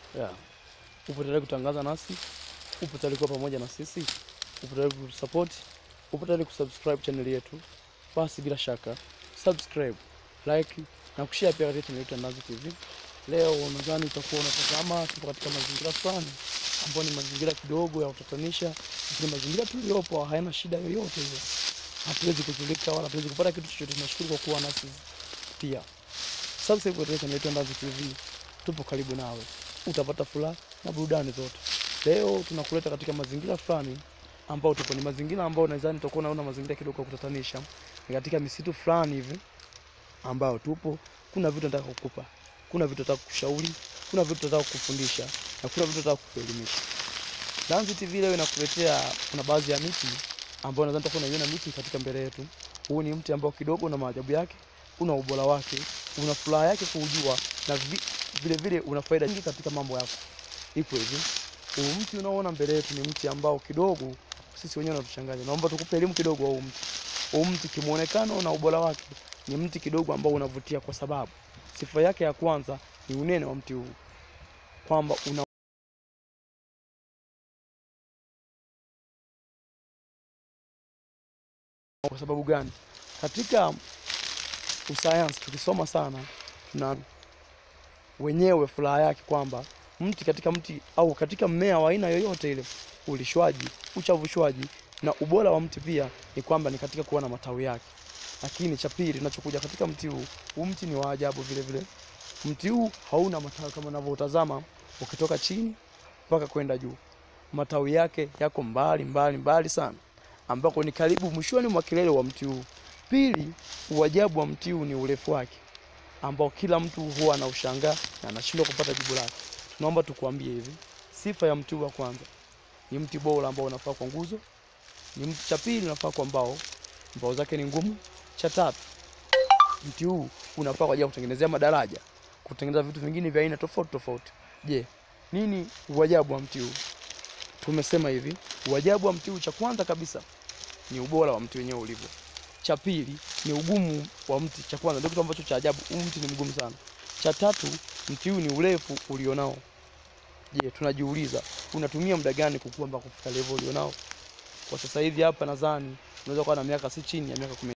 Yeah. Upo tayari kutangaza nasi? Upo tayari kuwa pamoja na sisi? Upo tayari kusupport? Upo tayari kusubscribe channel yetu? Basi bila shaka subscribe, like na kushare pia katika channel yetu ya Ndazi TV. Leo nadhani utakuwa unatazama, tupo katika mazingira fulani ambayo ni mazingira kidogo ya kutatanisha, lakini mazingira tuliyopo hayana shida yoyote ile. Hatuwezi kuzulika wala hatuwezi kupata kitu chochote. Tunashukuru kwa kuwa nasi pia. Subscribe katika channel yetu ya Ndazi TV. Tupo karibu nawe, utapata furaha na burudani zote. Leo tunakuleta katika mazingira fulani ambao tupo, ni mazingira ambao nadhani utakuwa unaona mazingira kidogo ya kutatanisha, ni katika misitu fulani hivi ambao tupo. Kuna vitu nataka kukupa, kuna vitu nataka kukushauri, kuna vitu nataka kukufundisha na kuna vitu nataka kukuelimisha. Ndazi TV leo inakuletea, kuna baadhi ya miti ambayo nadhani utakuwa unaiona miti katika mbele yetu. Huu ni mti ambao kidogo una maajabu yake, una ubora wake, una furaha yake kuujua na vi, vile vile una faida nyingi katika mambo yako. Iko hivi, huu mti unaoona mbele yetu ni mti ambao kidogo sisi wenyewe unatuchanganya. Naomba tukupe elimu kidogo wa huu mti. Huu mti kimuonekano na ubora wake ni mti kidogo ambao unavutia, kwa sababu sifa yake ya kwanza ni unene wa mti huu, kwamba una kwa sababu gani? Katika usayansi tukisoma sana, tuna wenyewe furaha yake kwamba mti katika mti au katika mmea wa aina yoyote ile, ulishwaji, uchavushwaji na ubora wa mti pia ni kwamba ni katika kuwa na matawi yake. Lakini cha pili tunachokuja katika mti huu, huu mti ni wa ajabu vile vile. Mti huu hauna matawi kama unavyotazama ukitoka chini mpaka kwenda juu. Matawi yake yako mbali mbali mbali sana, ambako ni karibu mwishoni mwa kilele wa mti huu. Pili, uajabu wa mti huu ni urefu wake ambao kila mtu huwa anaushangaa na anashindwa kupata jibu lake. Tunaomba tukuambie hivi, sifa ya mti huu wa kwanza ni mti bora ambao unafaa kwa nguzo. Ni mti cha pili unafaa kwa mbao, mbao zake ni ngumu. Cha tatu, mti huu unafaa kwa ajili ya kutengenezea madaraja, kutengeneza vitu vingine vya aina tofauti tofauti. Je, nini uajabu wa mti huu? Tumesema hivi, uajabu wa mti huu, cha kwanza kabisa ni ubora wa mti wenyewe ulivyo. Cha pili ni ugumu wa mti. Cha kwanza ndio kitu ambacho cha ajabu, huu mti ni mgumu sana. Cha tatu, mti huu ni urefu ulionao. Je, tunajiuliza unatumia muda gani kukua mpaka kufika level ulionao? Kwa sasa hivi hapa nadhani unaweza kuwa na miaka si chini ya miaka kumi